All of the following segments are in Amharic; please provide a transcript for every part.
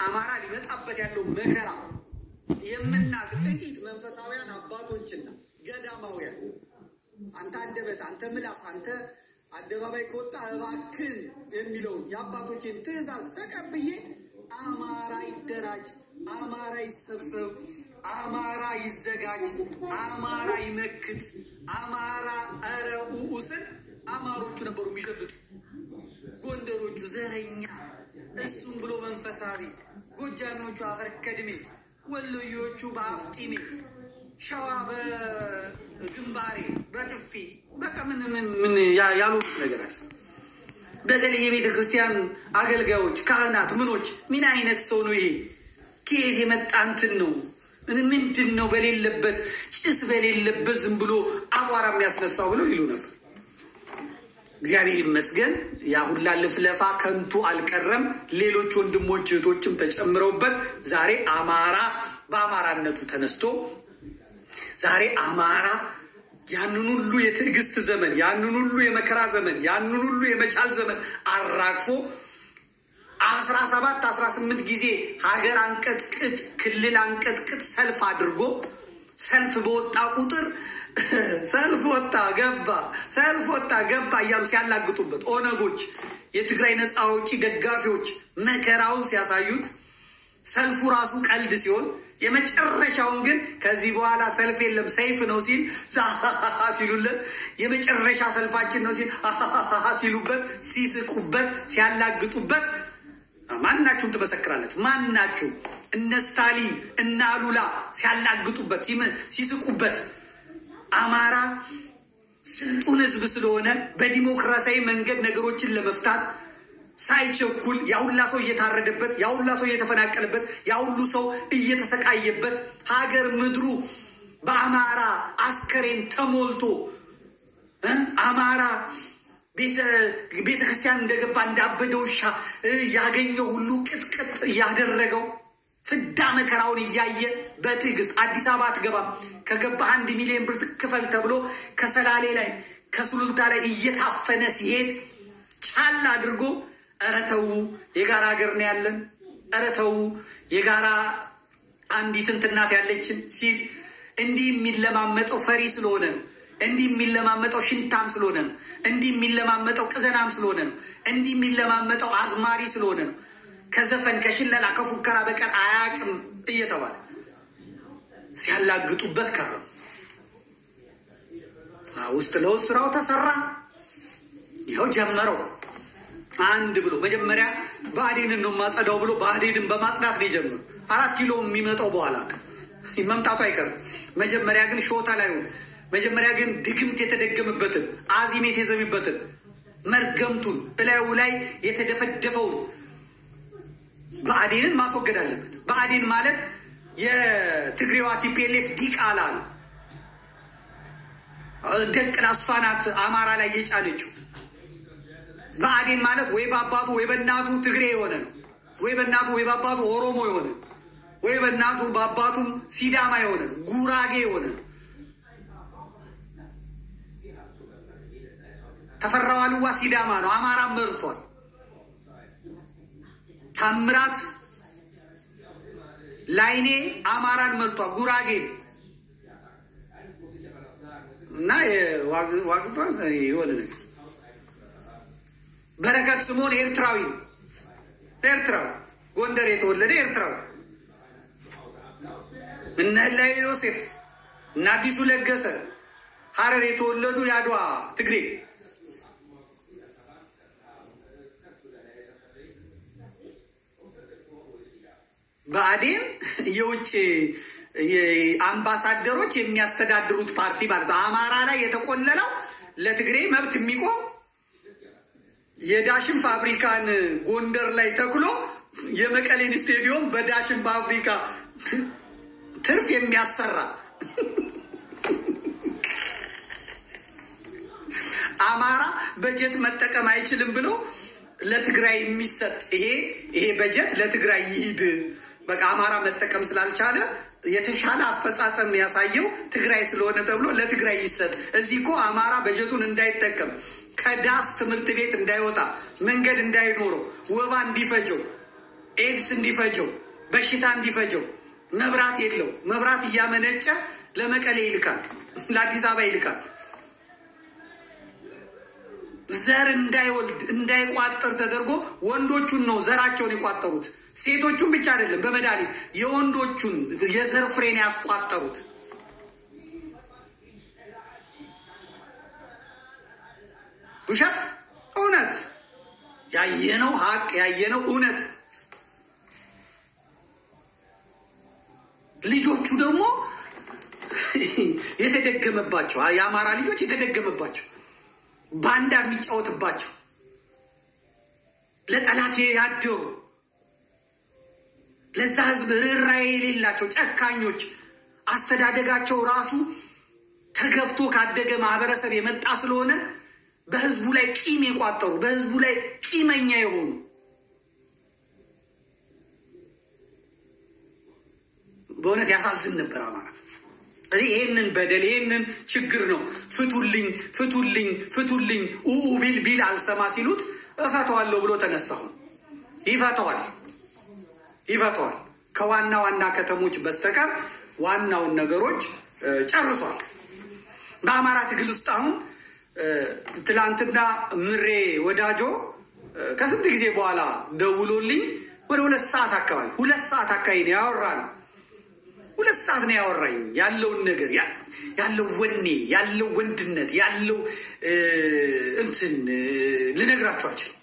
አማራ ሊመጣበት ያለው መከራ የምናቅ ጥቂት መንፈሳውያን አባቶችና ገዳማውያን አንተ አንደበት፣ አንተ ምላስ፣ አንተ አደባባይ ከወጣ እባክን የሚለውን የአባቶችን ትእዛዝ ተቀብዬ አማራ ይደራጅ፣ አማራ ይሰብሰብ፣ አማራ ይዘጋጅ፣ አማራ ይመክት፣ አማራ ኧረ ኡኡ ስል አማሮቹ ነበሩ የሚሸብጡ ጎንደሮቹ ዘረኛ፣ እሱም ብሎ መንፈሳዊ፣ ጎጃሚዎቹ አፈር ከድሜ፣ ወሎዮቹ በአፍጢሜ፣ ሸዋ በግንባሬ በጥፊ በቃ ምን ምን ምን ያ- ያሉት ነገር አለ። በተለይ የቤተ ክርስቲያን አገልጋዮች፣ ካህናት፣ ምኖች ምን አይነት ሰው ነው ይሄ? ከየት የመጣ እንትን ነው? ምንድን ነው በሌለበት ጭስ በሌለበት ዝም ብሎ አቧራ የሚያስነሳው ብለው ይሉ ነበር። እግዚአብሔር ይመስገን ያ ሁላ ልፍለፋ ከንቱ አልቀረም። ሌሎች ወንድሞች እህቶችም ተጨምረውበት ዛሬ አማራ በአማራነቱ ተነስቶ ዛሬ አማራ ያንን ሁሉ የትዕግስት ዘመን ያንን ሁሉ የመከራ ዘመን ያንን ሁሉ የመቻል ዘመን አራግፎ አስራ ሰባት አስራ ስምንት ጊዜ ሀገር አንቀጥቅጥ ክልል አንቀጥቅጥ ሰልፍ አድርጎ ሰልፍ በወጣ ቁጥር ሰልፍ ወጣ ገባ ሰልፍ ወጣ ገባ እያሉ ሲያላግጡበት ኦነጎች፣ የትግራይ ነፃ አውጪ ደጋፊዎች መከራውን ሲያሳዩት ሰልፉ ራሱ ቀልድ ሲሆን የመጨረሻውን ግን ከዚህ በኋላ ሰልፍ የለም ሰይፍ ነው ሲል ሲሉለት የመጨረሻ ሰልፋችን ነው ሲል ሲሉበት ሲስቁበት ሲያላግጡበት ማናችሁም ትመሰክራላችሁ። ማናችሁ እነ ስታሊን እነ አሉላ ሲያላግጡበት ሲመ- ሲስቁበት አማራ ስልጡን ሕዝብ ስለሆነ በዲሞክራሲያዊ መንገድ ነገሮችን ለመፍታት ሳይቸኩል ያሁላ ሰው እየታረደበት ያሁላ ሰው እየተፈናቀለበት ያሁሉ ሰው እየተሰቃየበት ሀገር ምድሩ በአማራ አስከሬን ተሞልቶ እ አማራ ቤተ ክርስቲያን እንደገባ እንዳበደ ውሻ እ ያገኘው ሁሉ ቅጥቅጥ እያደረገው ፍዳ መከራውን እያየ በትዕግስት አዲስ አበባ አትገባም፣ ከገባ አንድ ሚሊዮን ብር ትክፈል ተብሎ ከሰላሌ ላይ ከሱሉልታ ላይ እየታፈነ ሲሄድ ቻል አድርጎ ኧረ ተው የጋራ ሀገር ነው ያለን፣ ኧረ ተው የጋራ አንዲት እንትናት ያለችን ሲል እንዲህ የሚለማመጠው ፈሪ ስለሆነ ነው። እንዲህ የሚለማመጠው ሽንታም ስለሆነ ነው። እንዲህ የሚለማመጠው ቅዘናም ስለሆነ ነው። እንዲህ የሚለማመጠው አዝማሪ ስለሆነ ነው። ከዘፈን ከሽለላ ከፉከራ በቀር አያቅም እየተባለ ሲያላግጡበት ከረሙ። ውስጥ ለውስጥ ስራው ተሰራ። ይኸው ጀመረው አንድ ብሎ መጀመሪያ ብአዴንን ነው የማጸዳው ብሎ ብአዴንን በማጽዳት ነው የጀመረው። አራት ኪሎ የሚመጣው በኋላ መምጣቱ አይቀርም። መጀመሪያ ግን ሾታ ላይ ሆነ። መጀመሪያ ግን ድግምት የተደገመበትን አዚም የተዘሚበትን መርገምቱን እላዩ ላይ የተደፈደፈውን ብአዴንን ማስወገድ አለበት። ብአዴን ማለት የትግሬዋ ቲፒኤልኤፍ ዲቃላ ነው። ደቅላ እሷ ናት አማራ ላይ የጫነችው። ብአዴን ማለት ወይ በአባቱ ወይ በእናቱ ትግሬ የሆነ ነው። ወይ በእናቱ ወይ በአባቱ ኦሮሞ የሆነ ነው። ወይ በእናቱ በአባቱም ሲዳማ የሆነ ነው። ጉራጌ የሆነ ነው። ተፈራ ዋልዋ ሲዳማ ነው። አማራ መርቷል። ታምራት ላይኔ አማራን መርቷል። ጉራጌ እና ዋግባ የሆነ ነገር በረከት ስምኦን ኤርትራዊ ነው። ኤርትራዊ ጎንደር የተወለደ ኤርትራዊ እነ ህላዊ ዮሴፍ እነ አዲሱ ለገሰ ሀረር የተወለዱ የአድዋ ትግሬ ብአዴን የውጭ አምባሳደሮች የሚያስተዳድሩት ፓርቲ ማለት ነው። አማራ ላይ የተቆለለው ለትግሬ መብት የሚቆም የዳሽን ፋብሪካን ጎንደር ላይ ተክሎ የመቀሌን ስቴዲዮም በዳሽን ፋብሪካ ትርፍ የሚያሰራ አማራ በጀት መጠቀም አይችልም ብሎ ለትግራይ የሚሰጥ ይሄ ይሄ በጀት ለትግራይ ይሂድ። በቃ አማራ መጠቀም ስላልቻለ የተሻለ አፈጻጸም ያሳየው ትግራይ ስለሆነ ተብሎ ለትግራይ ይሰጥ። እዚህ እኮ አማራ በጀቱን እንዳይጠቀም ከዳስ ትምህርት ቤት እንዳይወጣ መንገድ እንዳይኖረው ወባ እንዲፈጀው ኤድስ እንዲፈጀው፣ በሽታ እንዲፈጀው፣ መብራት የለው መብራት እያመነጨ ለመቀሌ ይልካል፣ ለአዲስ አበባ ይልካል። ዘር እንዳይወልድ እንዳይቋጠር ተደርጎ ወንዶቹን ነው ዘራቸውን የቋጠሩት። ሴቶቹን ብቻ አይደለም፣ በመድኃኒት የወንዶቹን የዘር ፍሬን ያስቋጠሩት። ውሸት እውነት፣ ያየነው ሀቅ፣ ያየነው እውነት። ልጆቹ ደግሞ የተደገመባቸው የአማራ ልጆች የተደገመባቸው ባንዳ የሚጫወትባቸው ለጠላት ያደሩ ለዛ ህዝብ ርኅራኄ የሌላቸው ጨካኞች አስተዳደጋቸው ራሱ ተገፍቶ ካደገ ማህበረሰብ የመጣ ስለሆነ በህዝቡ ላይ ቂም የቋጠሩ በህዝቡ ላይ ቂመኛ የሆኑ በእውነት ያሳዝን ነበር አማራ። ስለዚህ ይህንን በደል ይህንን ችግር ነው ፍቱልኝ፣ ፍቱልኝ፣ ፍቱልኝ ኡኡ ቢል ቢል አልሰማ ሲሉት እፈተዋለሁ ብሎ ተነሳሁ። ይፈተዋል፣ ይፈተዋል። ከዋና ዋና ከተሞች በስተቀር ዋናውን ነገሮች ጨርሷል። በአማራ ትግል ውስጥ አሁን ትላንትና ምሬ ወዳጆ ከስንት ጊዜ በኋላ ደውሎልኝ ወደ ሁለት ሰዓት አካባቢ ሁለት ሰዓት አካባቢ ነው ያወራ ነው ሁለት ሰዓት ነው ያወራኝ። ያለውን ነገር ያለው ወኔ ያለው ወንድነት ያለው እንትን ልነግራችሁ አልችልም።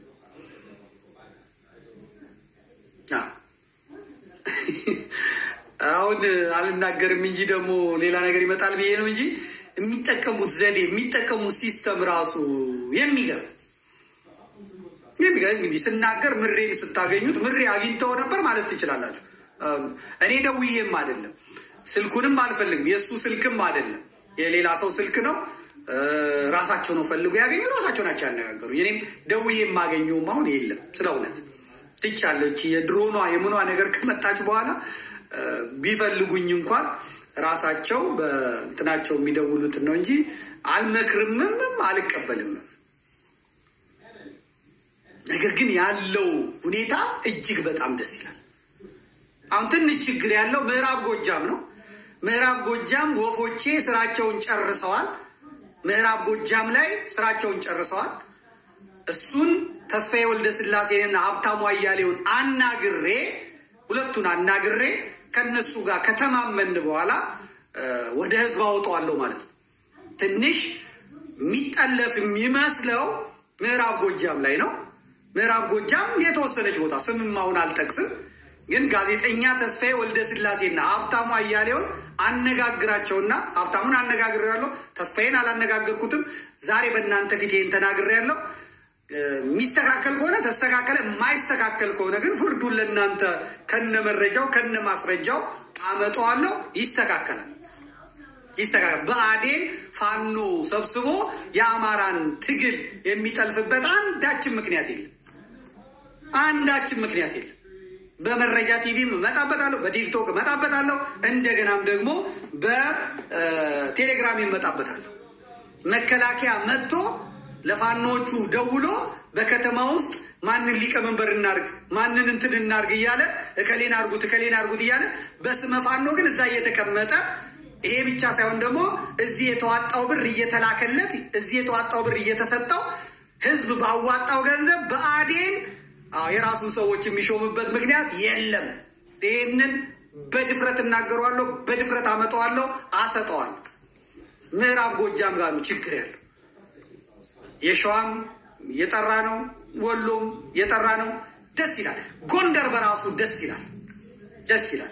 አሁን አልናገርም እንጂ ደግሞ ሌላ ነገር ይመጣል ብዬ ነው እንጂ የሚጠቀሙት ዘዴ የሚጠቀሙት ሲስተም ራሱ የሚገርም የሚገርም እንግዲህ ስናገር ምሬን ስታገኙት ምሬ አግኝተው ነበር ማለት ትችላላችሁ። እኔ ደውዬም አይደለም ስልኩንም አልፈልግም። የእሱ ስልክም አይደለም የሌላ ሰው ስልክ ነው። ራሳቸው ነው ፈልጎ ያገኙ ራሳቸው ናቸው ያነጋገሩ። እኔም ደውዬ የማገኘውም አሁን የለም። ስለ እውነት ትቻለች። የድሮኗ የምኗ ነገር ከመጣች በኋላ ቢፈልጉኝ እንኳን ራሳቸው በእንትናቸው የሚደውሉትን ነው እንጂ አልመክርምም አልቀበልም። ነገር ግን ያለው ሁኔታ እጅግ በጣም ደስ ይላል። አሁን ትንሽ ችግር ያለው ምዕራብ ጎጃም ነው። ምዕራብ ጎጃም ወፎቼ ስራቸውን ጨርሰዋል። ምዕራብ ጎጃም ላይ ስራቸውን ጨርሰዋል። እሱን ተስፋዬ ወልደ ስላሴንና ሀብታሙ አያሌውን አናግሬ ሁለቱን አናግሬ ከነሱ ጋር ከተማመን በኋላ ወደ ህዝብ አወጣዋለሁ ማለት ነው። ትንሽ የሚጠለፍ የሚመስለው ምዕራብ ጎጃም ላይ ነው። ምዕራብ ጎጃም የተወሰነች ቦታ ስምም አሁን አልጠቅስም ግን ጋዜጠኛ ተስፋዬ ወልደ ስላሴና ሀብታሙ አያሌውን አነጋግራቸውና ሀብታሙን አነጋግሬያለሁ። ተስፋዬን አላነጋገርኩትም። ዛሬ በእናንተ ፊት ይህን ተናግሬያለሁ። የሚስተካከል ከሆነ ተስተካከለ፣ የማይስተካከል ከሆነ ግን ፍርዱን ለእናንተ ከነ መረጃው ከነ ማስረጃው አመጣዋለሁ። ይስተካከላል፣ ይስተካከል። ብአዴን ፋኖ ሰብስቦ የአማራን ትግል የሚጠልፍበት አንዳችን ምክንያት የለም፣ አንዳችን ምክንያት የለም። በመረጃ ቲቪም እመጣበታለሁ፣ በቲክቶክ እመጣበታለሁ፣ እንደገናም ደግሞ በቴሌግራም እመጣበታለሁ። መከላከያ መጥቶ ለፋኖቹ ደውሎ በከተማ ውስጥ ማንን ሊቀመንበር እናርግ፣ ማንን እንትን እናርግ እያለ እከሌን አርጉት፣ እከሌን አርጉት እያለ በስመ ፋኖ ግን እዛ እየተቀመጠ ይሄ ብቻ ሳይሆን ደግሞ እዚህ የተዋጣው ብር እየተላከለት እዚህ የተዋጣው ብር እየተሰጠው ህዝብ ባዋጣው ገንዘብ ብአዴን የራሱን ሰዎች የሚሾምበት ምክንያት የለም። ይህንን በድፍረት እናገረዋለሁ፣ በድፍረት አመጣዋለሁ፣ አሰጠዋለሁ። ምዕራብ ጎጃም ጋር ነው ችግር ያለው። የሸዋም የጠራ ነው፣ ወሎም የጠራ ነው። ደስ ይላል። ጎንደር በራሱ ደስ ይላል፣ ደስ ይላል።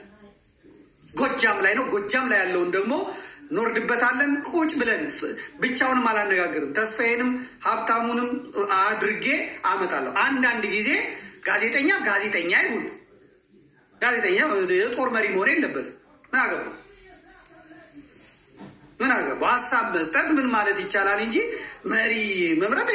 ጎጃም ላይ ነው። ጎጃም ላይ ያለውን ደግሞ እንወርድበታለን። ቁጭ ብለን ብቻውንም አላነጋግርም። ተስፋዬንም ሀብታሙንም አድርጌ አመጣለሁ። አንዳንድ ጊዜ ጋዜጠኛ ጋዜጠኛ ይሁን ጋዜጠኛ የጦር መሪ መሆን የለበትም። ምን አገባው? ምን አገባው? ሀሳብ መስጠት ምን ማለት ይቻላል እንጂ መሪ መምረጥ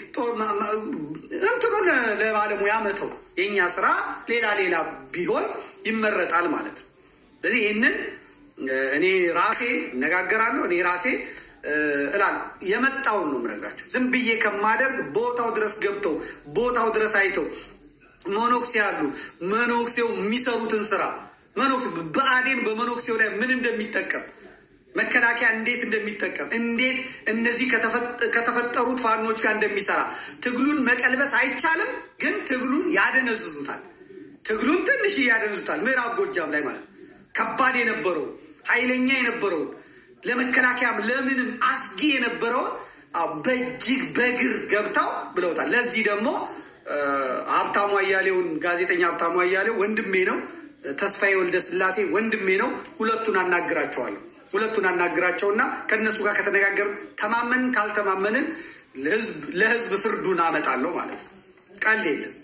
እንትኑን ለባለሙያ መተው። የእኛ ስራ ሌላ ሌላ ቢሆን ይመረጣል ማለት ነው። ስለዚህ ይህንን እኔ ራሴ እነጋገራለሁ። እኔ ራሴ እላለሁ። የመጣውን ነው የምነግራቸው። ዝም ብዬ ከማደርግ ቦታው ድረስ ገብተው ቦታው ድረስ አይተው መኖክሴ አሉ። መኖክሴው የሚሰሩትን ስራ ብአዴን በመኖክሴው ላይ ምን እንደሚጠቀም መከላከያ እንዴት እንደሚጠቀም እንዴት እነዚህ ከተፈጠሩት ፋኖች ጋር እንደሚሰራ ትግሉን መቀልበስ አይቻልም፣ ግን ትግሉን ያደነዝዙታል። ትግሉን ትንሽ ያደነዙታል። ምዕራብ ጎጃም ላይ ማለት ከባድ የነበረውን ኃይለኛ የነበረውን ለመከላከያም ለምንም አስጊ የነበረውን በእጅግ በግር ገብተው ብለውታል። ለዚህ ደግሞ ሀብታሙ አያሌውን ጋዜጠኛ ሀብታሙ አያሌው ወንድሜ ነው፣ ተስፋዬ ወልደ ስላሴ ወንድሜ ነው። ሁለቱን አናግራቸዋለሁ። ሁለቱን አናግራቸውና ከእነሱ ጋር ከተነጋገር ተማመንን፣ ካልተማመንን ለህዝብ ፍርዱን አመጣለሁ ማለት ነው። ቀልድ የለም።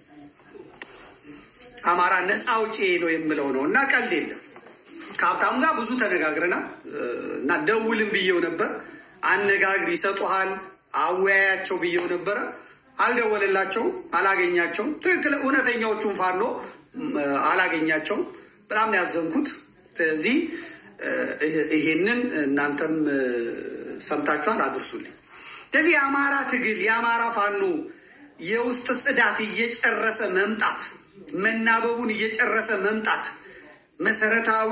አማራ ነፃ አውጪ ነው የምለው ነው እና ቀልድ የለም። ከሀብታሙ ጋር ብዙ ተነጋግረናል እና ደውልም ብዬው ነበር። አነጋግር ይሰጡሃል፣ አወያያቸው ብዬው ነበረ። አልደወለላቸውም፣ አላገኛቸውም። ትክክል እውነተኛዎቹን ፋኖ አላገኛቸውም። በጣም ነው ያዘንኩት። ስለዚህ ይሄንን እናንተም ሰምታችኋል፣ አድርሱልኝ። ስለዚህ የአማራ ትግል የአማራ ፋኖ የውስጥ ጽዳት እየጨረሰ መምጣት መናበቡን እየጨረሰ መምጣት መሰረታዊ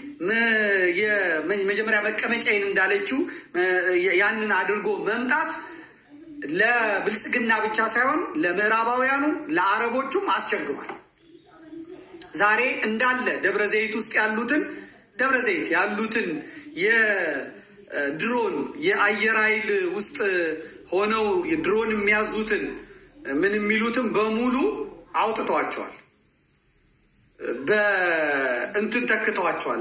የመጀመሪያ መቀመጫዬን እንዳለችው ያንን አድርጎ መምጣት ለብልጽግና ብቻ ሳይሆን ለምዕራባውያኑ ለአረቦቹም አስቸግሯል። ዛሬ እንዳለ ደብረ ዘይት ውስጥ ያሉትን ደብረ ዘይት ያሉትን የድሮን የአየር ኃይል ውስጥ ሆነው ድሮን የሚያዙትን ምን የሚሉትን በሙሉ አውጥተዋቸዋል። በእንትን ተክተዋቸዋል።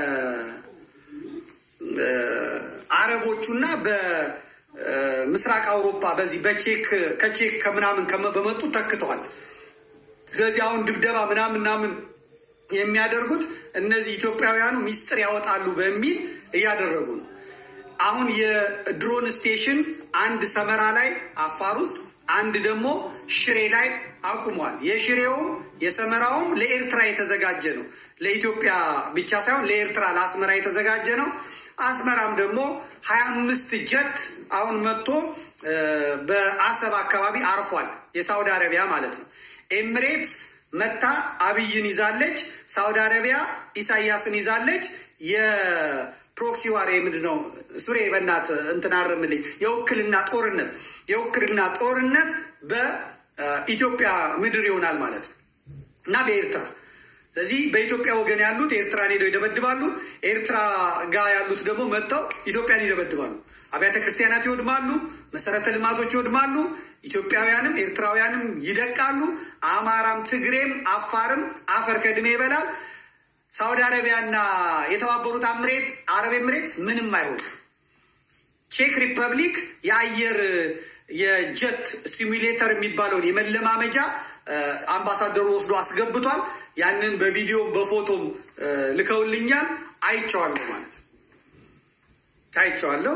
በአረቦቹና በምስራቅ አውሮፓ በዚህ በቼክ ከቼክ ከምናምን በመጡ ተክተዋል። ስለዚህ አሁን ድብደባ ምናምን ምናምን የሚያደርጉት እነዚህ ኢትዮጵያውያኑ ሚስጥር ያወጣሉ በሚል እያደረጉ ነው። አሁን የድሮን ስቴሽን አንድ ሰመራ ላይ አፋር ውስጥ አንድ ደግሞ ሽሬ ላይ አቁሟል። የሽሬውም የሰመራውም ለኤርትራ የተዘጋጀ ነው። ለኢትዮጵያ ብቻ ሳይሆን ለኤርትራ ለአስመራ የተዘጋጀ ነው። አስመራም ደግሞ ሀያ አምስት ጀት አሁን መጥቶ በአሰብ አካባቢ አርፏል። የሳውዲ አረቢያ ማለት ነው። ኤሚሬትስ መታ አብይን ይዛለች። ሳውዲ አረቢያ ኢሳያስን ይዛለች። የፕሮክሲ ዋር ምንድን ነው? ሱሬ በናት እንትናርምልኝ የውክልና ጦርነት የውክልና ጦርነት በኢትዮጵያ ምድር ይሆናል ማለት ነው እና በኤርትራ ስለዚህ በኢትዮጵያ ወገን ያሉት ኤርትራን ሄደው ይደበድባሉ። ኤርትራ ጋር ያሉት ደግሞ መጥተው ኢትዮጵያን ይደበድባሉ። አብያተ ክርስቲያናት ይወድማሉ። መሰረተ ልማቶች ይወድማሉ። ኢትዮጵያውያንም ኤርትራውያንም ይደቃሉ። አማራም፣ ትግሬም፣ አፋርም አፈር ከድሜ ይበላል። ሳውዲ አረቢያና የተባበሩት አምሬት አረብ ኤምሬትስ ምንም አይሆን። ቼክ ሪፐብሊክ የአየር የጀት ሲሙሌተር የሚባለውን የመለማመጃ አምባሳደሩ ወስዶ አስገብቷል። ያንን በቪዲዮም በፎቶም ልከውልኛል። አይቼዋለሁ ማለት ነው። አይቼዋለሁ፣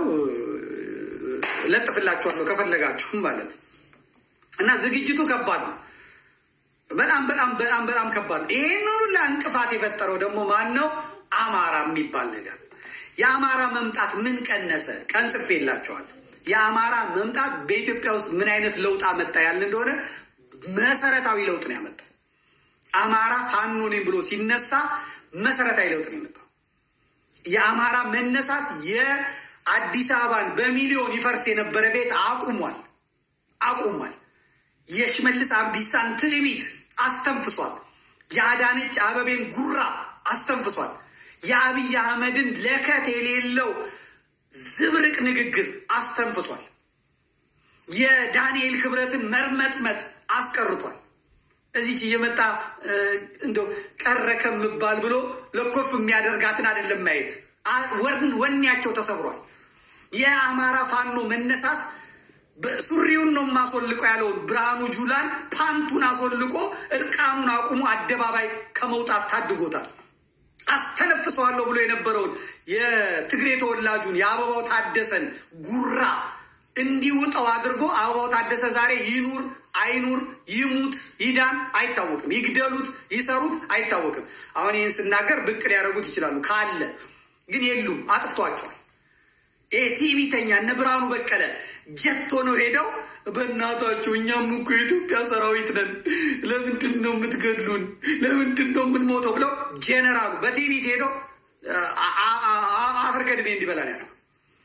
ለጥፍላችኋለሁ ከፈለጋችሁም ማለት ነው። እና ዝግጅቱ ከባድ ነው። በጣም በጣም በጣም በጣም ከባድ ነው። ይህን ሁላ እንቅፋት የፈጠረው ደግሞ ማን ነው? አማራ የሚባል ነገር። የአማራ መምጣት ምን ቀነሰ? ቀን ጽፌላቸዋል። የአማራ መምጣት በኢትዮጵያ ውስጥ ምን አይነት ለውጥ አመጣ ያለ እንደሆነ መሰረታዊ ለውጥ ነው ያመጣው። አማራ ፋኖ ነኝ ብሎ ሲነሳ መሰረታዊ ለውጥ ነው የመጣው። የአማራ መነሳት የአዲስ አበባን በሚሊዮን ይፈርስ የነበረ ቤት አቁሟል አቁሟል። የሽመልስ አብዲሳን ትዕቢት አስተንፍሷል። የአዳነች አበቤን ጉራ አስተንፍሷል። የአብይ አህመድን ለከት የሌለው ዝብርቅ ንግግር አስተንፍሷል። የዳንኤል ክብረትን መርመጥመጥ አስቀርቷል። እዚች እየመጣ እንደው ቀረ ከምባል ብሎ ለኮፍ የሚያደርጋትን አይደለም ማየት ወኔያቸው ተሰብሯል። የአማራ ፋኖ መነሳት ሱሪውን ነው የማስወልቀው ያለውን ብርሃኑ ጁላን ፓንቱን አስወልቆ እርቃኑን አቁሞ አደባባይ ከመውጣት ታድጎታል። አስተነፍሰዋለሁ ብሎ የነበረውን የትግሬ ተወላጁን የአበባው ታደሰን ጉራ እንዲውጠው አድርጎ አበባው ታደሰ ዛሬ ይኑር አይኑር ይሙት ይዳን አይታወቅም። ይግደሉት ይሰሩት አይታወቅም። አሁን ይህን ስናገር ብቅ ሊያደርጉት ይችላሉ ካለ ግን የሉም፣ አጥፍቷቸዋል። ይሄ ቲቪተኛ እነ ብርሃኑ በቀለ ጀት ሆነው ሄደው በእናታችሁ እኛም እኮ የኢትዮጵያ ሰራዊት ነን፣ ለምንድን ነው የምትገድሉን? ለምንድን ነው የምንሞተው? ብለው ጄኔራሉ በቲቪት ሄደው አፈር ቀድሜ እንዲበላ ነው ያለው።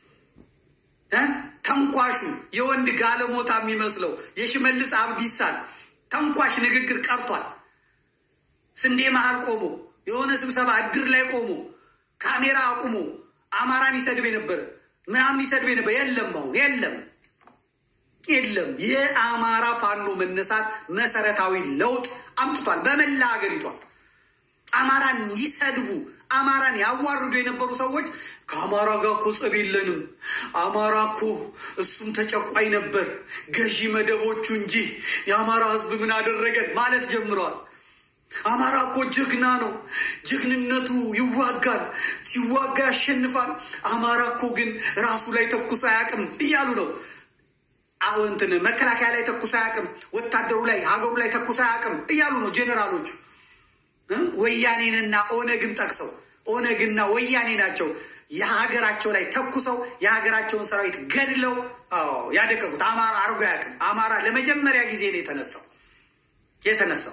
ተንኳሹ የወንድ ጋለሞታ የሚመስለው የሽመልስ አብዲሳን ተንኳሽ ንግግር ቀርቷል። ስንዴ መሀል ቆሞ የሆነ ስብሰባ እድር ላይ ቆሞ ካሜራ አቁሞ አማራን ይሰድብ የነበረ ምናምን ይሰድብ የነበረ የለም፣ አሁን የለም፣ የለም። የአማራ ፋኖ መነሳት መሰረታዊ ለውጥ አምጥቷል በመላ ሀገሪቷ። አማራን ይሰድቡ አማራን ያዋርዱ የነበሩ ሰዎች ከአማራ ጋር እኮ ጸብ የለንም፣ አማራ እኮ እሱም ተጨቋይ ነበር፣ ገዢ መደቦቹ እንጂ የአማራ ሕዝብ ምን አደረገን ማለት ጀምረዋል። አማራ እኮ ጀግና ነው፣ ጀግንነቱ ይዋጋል፣ ሲዋጋ ያሸንፋል። አማራ እኮ ግን ራሱ ላይ ተኩሶ አያውቅም እያሉ ነው። አሁን እንትን መከላከያ ላይ ተኩሶ አያውቅም፣ ወታደሩ ላይ ሀገሩ ላይ ተኩሶ አያውቅም እያሉ ነው ጄኔራሎቹ። ወያኔንና ኦነግን ጠቅሰው ኦነግና ወያኔ ናቸው የሀገራቸው ላይ ተኩሰው የሀገራቸውን ሰራዊት ገድለው ያደቀቁት። አማራ አርጎ አያውቅም። አማራ ለመጀመሪያ ጊዜ ነው የተነሳው የተነሳው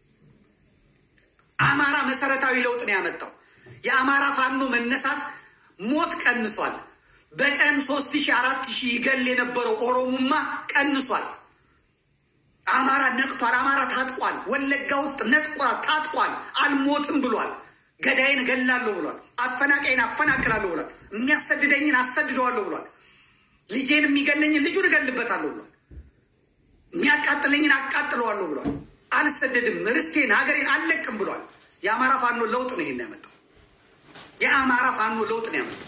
አማራ መሰረታዊ ለውጥ ነው ያመጣው። የአማራ ፋኖ መነሳት ሞት ቀንሷል። በቀን ሶስት ሺህ አራት ሺህ ይገል የነበረው ኦሮሙማ ቀንሷል። አማራ ነቅቷል። አማራ ታጥቋል። ወለጋ ውስጥ ነጥቋል፣ ታጥቋል። አልሞትም ብሏል። ገዳይን እገላለሁ ብሏል። አፈናቃይን አፈናቅላለሁ ብሏል። የሚያሰድደኝን አሰድደዋለሁ ብሏል። ልጄን የሚገለኝን ልጁን እገልበታለሁ ብሏል። የሚያቃጥለኝን አቃጥለዋለሁ ብሏል። አልሰደድም፣ ርስቴን ሀገሬን አልለቅም ብሏል። የአማራ ፋኖ ለውጥ ነው ይሄን ያመጣው። የአማራ ፋኖ ለውጥ ነው ያመጣው።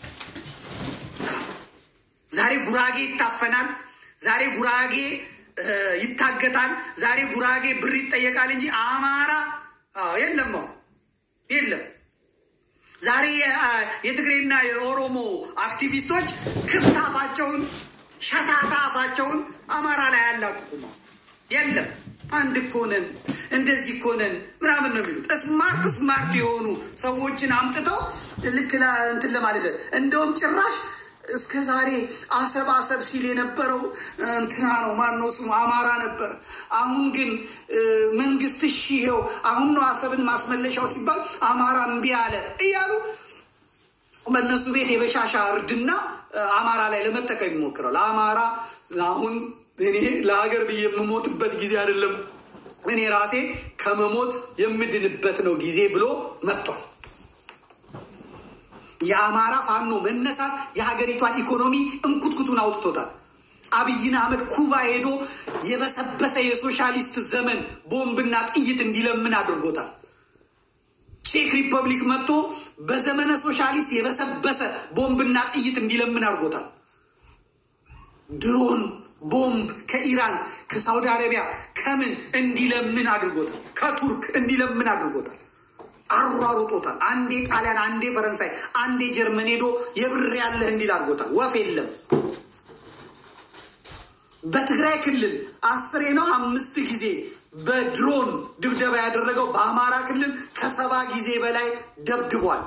ዛሬ ጉራጌ ይታፈናል። ዛሬ ጉራጌ ይታገታል። ዛሬ ጉራጌ ብር ይጠየቃል እንጂ አማራ የለም የለም። ዛሬ የትግሬና የኦሮሞ አክቲቪስቶች ክፍት አፋቸውን ሸታታ አፋቸውን አማራ ላይ አያላቅቁም። የለም አንድ እኮ ነን እንደዚህ እኮ ነን ምናምን ነው የሚሉት። ስማርት ስማርት የሆኑ ሰዎችን አምጥተው ልክ እንትን ለማለት እንደውም ጭራሽ እስከ ዛሬ አሰብ አሰብ ሲል የነበረው እንትና ነው ማነው ስሙ አማራ ነበር። አሁን ግን መንግስት እሺ ይኸው አሁን ነው አሰብን ማስመለሻው ሲባል አማራ እምቢ አለ እያሉ በእነሱ ቤት የበሻሻ እርድና አማራ ላይ ለመጠቀም ይሞክረው። ለአማራ አሁን እኔ ለሀገር ብዬ የምሞትበት ጊዜ አይደለም፣ እኔ ራሴ ከመሞት የምድንበት ነው ጊዜ ብሎ መጥቷል። የአማራ ፋኖ መነሳት የሀገሪቷን ኢኮኖሚ እንኩትኩቱን አውጥቶታል። አብይን አህመድ ኩባ ሄዶ የበሰበሰ የሶሻሊስት ዘመን ቦምብና ጥይት እንዲለምን አድርጎታል። ቼክ ሪፐብሊክ መጥቶ በዘመነ ሶሻሊስት የበሰበሰ ቦምብና ጥይት እንዲለምን አድርጎታል። ድሮን ቦምብ ከኢራን ከሳውዲ አረቢያ ከምን እንዲለምን አድርጎታል። ከቱርክ እንዲለምን አድርጎታል። አሯሩጦታል። አንዴ ጣሊያን፣ አንዴ ፈረንሳይ፣ አንዴ ጀርመን ሄዶ የብር ያለህ እንዲል አድርጎታል። ወፍ የለም። በትግራይ ክልል አስሬ ነው አምስት ጊዜ በድሮን ድብደባ ያደረገው በአማራ ክልል ከሰባ ጊዜ በላይ ደብድቧል።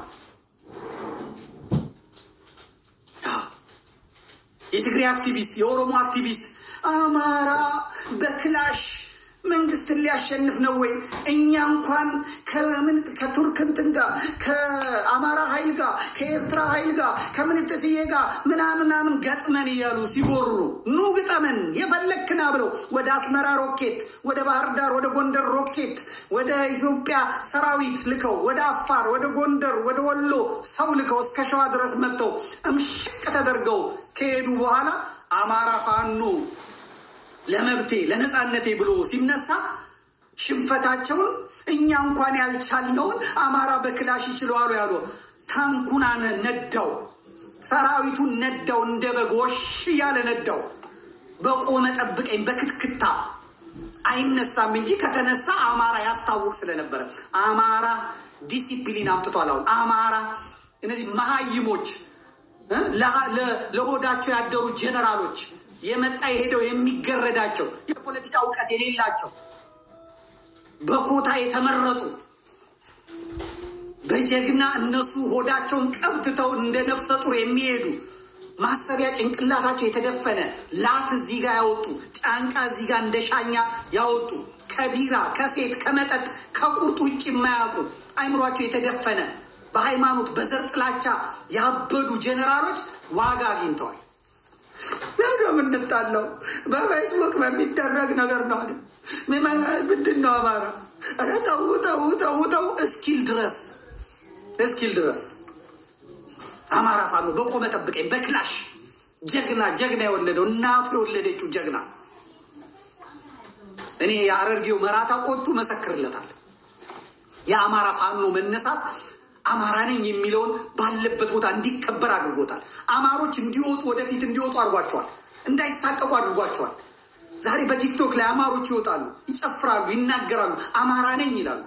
የትግራይ አክቲቪስት፣ የኦሮሞ አክቲቪስት አማራ በክላሽ መንግስትን ሊያሸንፍ ነው ወይ? እኛ እንኳን ከምን ከቱርክ እንትን ጋር ከአማራ ኃይል ጋር ከኤርትራ ኃይል ጋር ከምንጥስዬ ጋር ምናምናምን ገጥመን እያሉ ሲጎሩ ኑ ግጠመን የፈለክና ብለው ወደ አስመራ ሮኬት፣ ወደ ባህር ዳር፣ ወደ ጎንደር ሮኬት፣ ወደ ኢትዮጵያ ሰራዊት ልከው ወደ አፋር፣ ወደ ጎንደር፣ ወደ ወሎ ሰው ልከው እስከ ሸዋ ድረስ መጥተው እምሽቅ ተደርገው ከሄዱ በኋላ አማራ ፋኖ ለመብቴ ለነፃነቴ ብሎ ሲነሳ ሽንፈታቸውን እኛ እንኳን ያልቻልነውን አማራ በክላሽ ይችለዋሉ ያሉ ታንኩን ነዳው፣ ሰራዊቱን ነዳው፣ እንደ በግ ወሽ እያለ ነዳው። በቆመ ጠብቀኝ በክትክታ አይነሳም እንጂ ከተነሳ አማራ ያስታውቅ ስለነበረ አማራ ዲሲፕሊን አምጥቷል። አሁን አማራ እነዚህ መሀይሞች ለሆዳቸው ያደሩ ጀነራሎች የመጣ የሄደው የሚገረዳቸው የፖለቲካ እውቀት የሌላቸው በኮታ የተመረጡ በጀግና እነሱ ሆዳቸውን ቀብትተው እንደ ነፍሰ ጡር የሚሄዱ ማሰቢያ ጭንቅላታቸው የተደፈነ ላት እዚህ ጋር ያወጡ ጫንቃ እዚህ ጋር እንደ ሻኛ ያወጡ ከቢራ ከሴት ከመጠጥ ከቁርጥ ውጭ የማያውቁ አይምሯቸው የተደፈነ በሃይማኖት በዘር ጥላቻ ያበዱ ጀኔራሎች ዋጋ አግኝተዋል። ለምንድን ነው የምንጣለው? በፌስቡክ በሚደረግ ነገር ነው። ምንድን ነው አማራ? ኧረ ተው ተው ተው ተው እስኪል ድረስ እስኪል ድረስ አማራ ፋኖ በቆመ ጠብቀኝ በክላሽ ጀግና ጀግና የወለደው እናቱ የወለደችው ጀግና እኔ የአረርጌው መራታ ቆጡ መሰክርለታል። የአማራ ፋኖ መነሳት አማራ ነኝ የሚለውን ባለበት ቦታ እንዲከበር አድርጎታል። አማሮች እንዲወጡ ወደፊት እንዲወጡ አድርጓቸዋል። እንዳይሳቀቁ አድርጓቸዋል። ዛሬ በቲክቶክ ላይ አማሮች ይወጣሉ፣ ይጨፍራሉ፣ ይናገራሉ፣ አማራ ነኝ ይላሉ።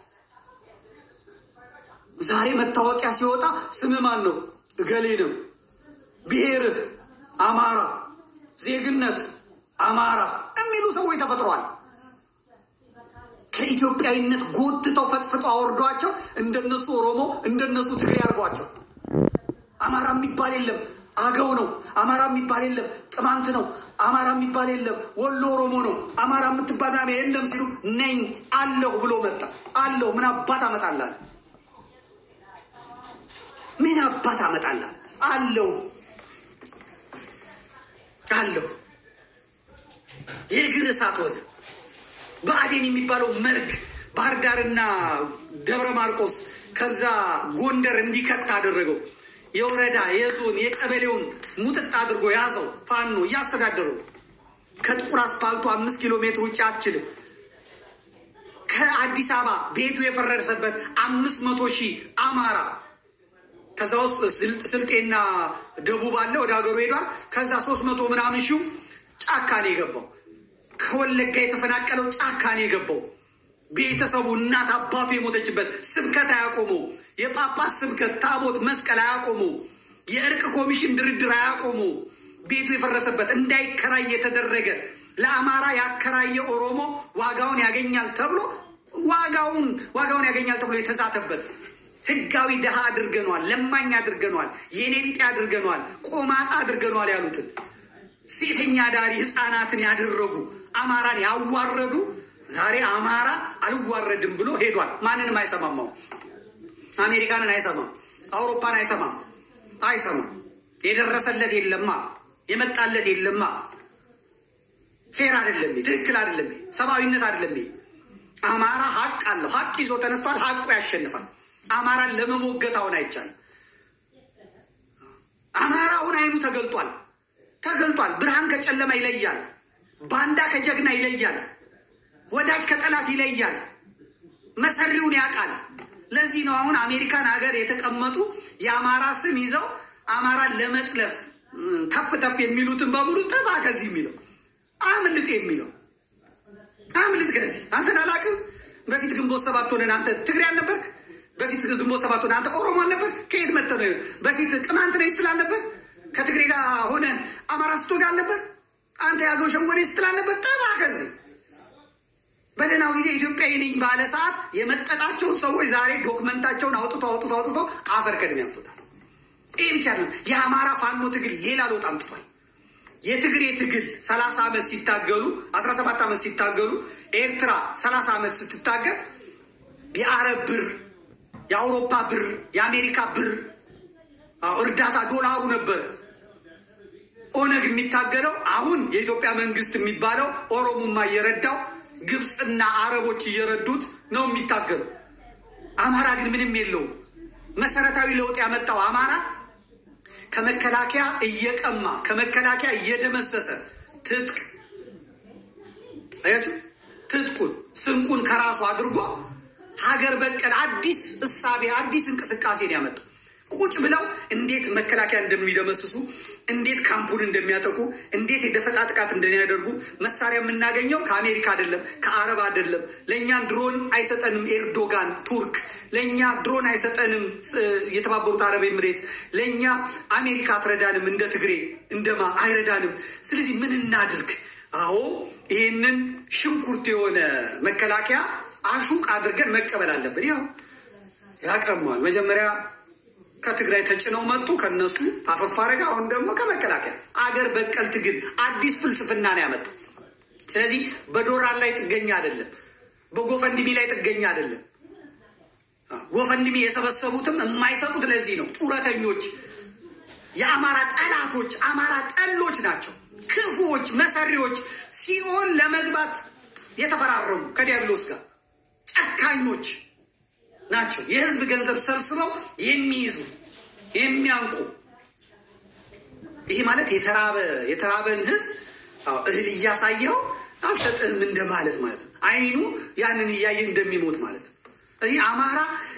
ዛሬ መታወቂያ ሲወጣ ስም ማን ነው? እገሌ ነው። ብሔርህ አማራ፣ ዜግነት አማራ የሚሉ ሰዎች ተፈጥረዋል። ከኢትዮጵያዊነት ጎትተው ፈጥፍጠው አወርዷቸው እንደነሱ ኦሮሞ እንደነሱ ትግሬ አድርጓቸው። አማራ የሚባል የለም አገው ነው። አማራ የሚባል የለም ቅማንት ነው። አማራ የሚባል የለም ወሎ ኦሮሞ ነው። አማራ የምትባል ምናምን የለም ሲሉ ነኝ አለሁ ብሎ መጣ። አለሁ ምን አባት አመጣላል? ምን አባት አመጣላል? አለሁ አለሁ የእግር እሳት ሆነ። ብአዴን የሚባለው መርግ ባህር ዳርና ደብረ ማርቆስ ከዛ ጎንደር እንዲከት አደረገው። የወረዳ የዞን የቀበሌውን ሙጥጥ አድርጎ ያዘው። ፋኖ እያስተዳደረው ከጥቁር አስፓልቱ አምስት ኪሎ ሜትር ውጭ አትችልም። ከአዲስ አበባ ቤቱ የፈረሰበት አምስት መቶ ሺህ አማራ ከዛ ውስጥ ስልጤና ደቡብ አለ ወደ ሀገሩ ሄዷል። ከዛ ሶስት መቶ ምናምን ሺው ጫካ ነው የገባው። ከወለጋ የተፈናቀለው ጫካ ነው የገባው። ቤተሰቡ እናት አባቱ የሞተችበት ስብከት አያቆመው። የጳጳስ ስብከት ታቦት መስቀል አያቆመው። የእርቅ ኮሚሽን ድርድር አያቆመው። ቤቱ የፈረሰበት እንዳይከራይ የተደረገ ለአማራ ያከራየ ኦሮሞ ዋጋውን ያገኛል ተብሎ ዋጋውን ዋጋውን ያገኛል ተብሎ የተዛተበት ህጋዊ ድሃ አድርገነዋል፣ ለማኝ አድርገነዋል፣ የኔ ቢጤ አድርገነዋል፣ ቆማጣ አድርገነዋል ያሉትን ሴተኛ ዳሪ ህፃናትን ያደረጉ አማራን ያዋረዱ ዛሬ አማራ አልዋረድም ብሎ ሄዷል። ማንንም አይሰማማው። አሜሪካንን አይሰማም፣ አውሮፓን አይሰማም፣ አይሰማም። የደረሰለት የለማ፣ የመጣለት የለማ። ፌር አይደለም፣ ትክክል አይደለም፣ ሰብአዊነት አይደለም። አማራ ሀቅ አለው። ሀቅ ይዞ ተነስቷል። ሀቁ ያሸንፋል። አማራን ለመሞገት አሁን አይቻልም። አማራውን አይኑ ተገልጧል ተገልጧል። ብርሃን ከጨለማ ይለያል። ባንዳ ከጀግና ይለያል። ወዳጅ ከጠላት ይለያል። መሰሪውን ያውቃል። ለዚህ ነው አሁን አሜሪካን ሀገር የተቀመጡ የአማራ ስም ይዘው አማራን ለመጥለፍ ከፍ ተፍ የሚሉትን በሙሉ ጥፋ ከዚህ የሚለው አምልጥ የሚለው አምልጥ ከዚህ አንተን አላውቅም። በፊት ግንቦት ሰባት ሆነን አንተ ትግሬ አልነበርክ? በፊት ግንቦት ሰባት ሆነን አንተ ኦሮሞ አልነበርክ? ከየት መጥተህ ነው? በፊት ቅማንት ነኝ ስትል አልነበር? ከትግሬ ጋር ሆነ አማራ ስትወጋ አልነበር? አንተ ያገው ሸንጎኔ ስትል አልነበር? ጥፋ ከዚህ በደህናው ጊዜ ኢትዮጵያዊ ነኝ ባለ ሰዓት የመጠጣቸውን ሰዎች ዛሬ ዶክመንታቸውን አውጥቶ አውጥቶ አውጥቶ አፈር ከድሜ ያምጡታል። ይህ ብቻ ነው። የአማራ ፋኖ ትግል ሌላ ለውጥ አምጥቷል። የትግሬ ትግል ሰላሳ ዓመት ሲታገሉ አስራ ሰባት ዓመት ሲታገሉ ኤርትራ ሰላሳ ዓመት ስትታገል የአረብ ብር፣ የአውሮፓ ብር፣ የአሜሪካ ብር እርዳታ ዶላሩ ነበር። ኦነግ የሚታገለው አሁን የኢትዮጵያ መንግስት የሚባለው ኦሮሞማ እየረዳው ግብፅና አረቦች እየረዱት ነው የሚታገለው። አማራ ግን ምንም የለውም። መሰረታዊ ለውጥ ያመጣው አማራ ከመከላከያ እየቀማ ከመከላከያ እየደመሰሰ ትጥቅ አያችሁ፣ ትጥቁን ስንቁን ከራሱ አድርጎ ሀገር በቀል አዲስ እሳቤ አዲስ እንቅስቃሴ ነው ያመጣው። ቁጭ ብለው እንዴት መከላከያ እንደሚደመስሱ እንዴት ካምፑን እንደሚያጠቁ እንዴት የደፈጣ ጥቃት እንደሚያደርጉ መሳሪያ የምናገኘው ከአሜሪካ አይደለም፣ ከአረብ አይደለም። ለእኛን ድሮን አይሰጠንም ኤርዶጋን ቱርክ፣ ለእኛ ድሮን አይሰጠንም የተባበሩት አረብ ኤምሬት፣ ለእኛ አሜሪካ አትረዳንም፣ እንደ ትግሬ እንደማ አይረዳንም። ስለዚህ ምን እናድርግ? አዎ ይህንን ሽንኩርት የሆነ መከላከያ አሹቅ አድርገን መቀበል አለብን። ያው ያቀመዋል መጀመሪያ ከትግራይ ተጭነው መጡ። ከነሱ አፈፍ አረጋ። አሁን ደግሞ ከመከላከያ አገር በቀል ትግል አዲስ ፍልስፍና ነው ያመጡ። ስለዚህ በዶላር ላይ ጥገኛ አይደለም፣ በጎፈንድሚ ላይ ጥገኛ አይደለም። ጎፈንድሚ የሰበሰቡትም የማይሰጡት ለዚህ ነው። ጡረተኞች፣ የአማራ ጠላቶች፣ አማራ ጠሎች ናቸው። ክፉዎች፣ መሰሪዎች፣ ሲኦል ለመግባት የተፈራረሙ ከዲያብሎስ ጋር ጨካኞች ናቸው። የህዝብ ገንዘብ ሰብስበው የሚይዙ የሚያንቁ። ይሄ ማለት የተራበ የተራበን ህዝብ እህል እያሳየው አልሰጥህም እንደማለት ማለት ነው። አይኑ ያንን እያየ እንደሚሞት ማለት ነው። ስለዚህ አማራ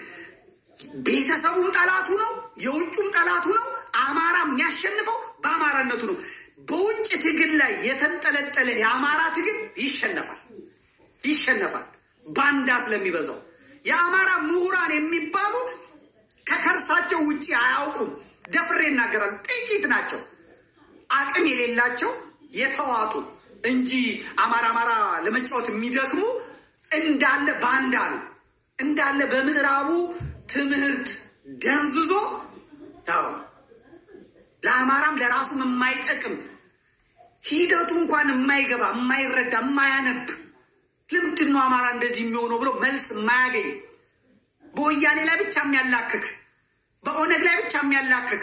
ቤተሰቡም ጠላቱ ነው፣ የውጩም ጠላቱ ነው። አማራ የሚያሸንፈው በአማራነቱ ነው። በውጭ ትግል ላይ የተንጠለጠለ የአማራ ትግል ይሸነፋል ይሸነፋል ባንዳ ስለሚበዛው የአማራ ምሁራን የሚባሉት ከከርሳቸው ውጭ አያውቁም። ደፍሬ ይናገራሉ። ጥቂት ናቸው፣ አቅም የሌላቸው የተዋጡ እንጂ አማራ አማራ ለመጫወት የሚደክሙ እንዳለ ባንዳ ነው። እንዳለ በምዕራቡ ትምህርት ደንዝዞ ያው ለአማራም ለራሱም የማይጠቅም ሂደቱ እንኳን የማይገባ የማይረዳ የማያነብ ለምንድን ነው አማራ እንደዚህ የሚሆነው ብሎ መልስ የማያገኝ በወያኔ ላይ ብቻ የሚያላክክ በኦነግ ላይ ብቻ የሚያላክክ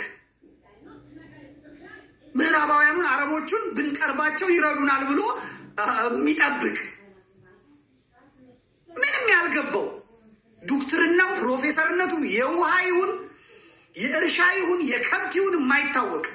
ምዕራባውያኑን አረቦቹን ብንቀርባቸው ይረዱናል ብሎ የሚጠብቅ ምንም ያልገባው ዶክትርናው ፕሮፌሰርነቱ የውሃ ይሁን የእርሻ ይሁን የከብት ይሁን የማይታወቅ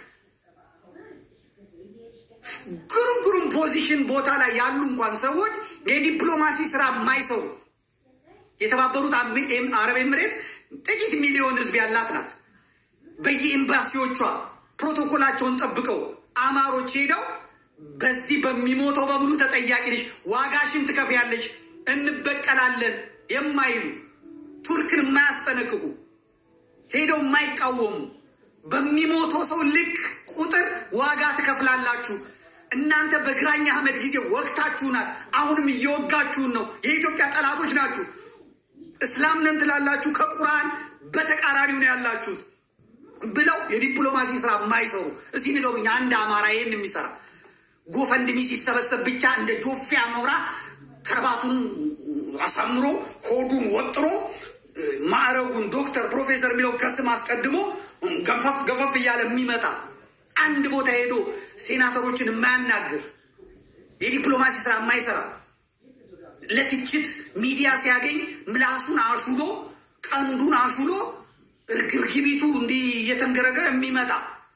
ግሩም ግሩም ፖዚሽን ቦታ ላይ ያሉ እንኳን ሰዎች የዲፕሎማሲ ስራ የማይሰሩ የተባበሩት አረብ ኤምሬት ጥቂት ሚሊዮን ህዝብ ያላት ናት። በየኤምባሲዎቿ ፕሮቶኮላቸውን ጠብቀው አማሮች ሄደው በዚህ በሚሞተው በሙሉ ተጠያቂ ነሽ፣ ዋጋሽን ትከፍያለሽ፣ እንበቀላለን የማይሉ ቱርክን የማያስጠነቅቁ ሄደው የማይቃወሙ በሚሞተው ሰው ልክ ቁጥር ዋጋ ትከፍላላችሁ። እናንተ በግራኝ አህመድ ጊዜ ወቅታችሁናል፣ አሁንም እየወጋችሁን ነው። የኢትዮጵያ ጠላቶች ናችሁ። እስላም ነን ትላላችሁ፣ ከቁርአን በተቃራኒው ነው ያላችሁት ብለው የዲፕሎማሲ ስራ የማይሰሩ እስቲ ንገሩኝ፣ አንድ አማራ ይህን የሚሰራ ጎፈንድሚ ሲሰበሰብ ብቻ እንደ ጆፌ አሞራ ከርባቱን አሳምሮ ሆዱን ወጥሮ ማዕረጉን ዶክተር ፕሮፌሰር የሚለው ከስም አስቀድሞ ገፈፍ ገፈፍ እያለ የሚመጣ አንድ ቦታ ሄዶ ሴናተሮችን የማያናግር የዲፕሎማሲ ስራ የማይሰራ ለትችት ሚዲያ ሲያገኝ ምላሱን አሹሎ ቀንዱን አሹሎ እርግብግቢቱ እንዲህ እየተንገረገረ የሚመጣ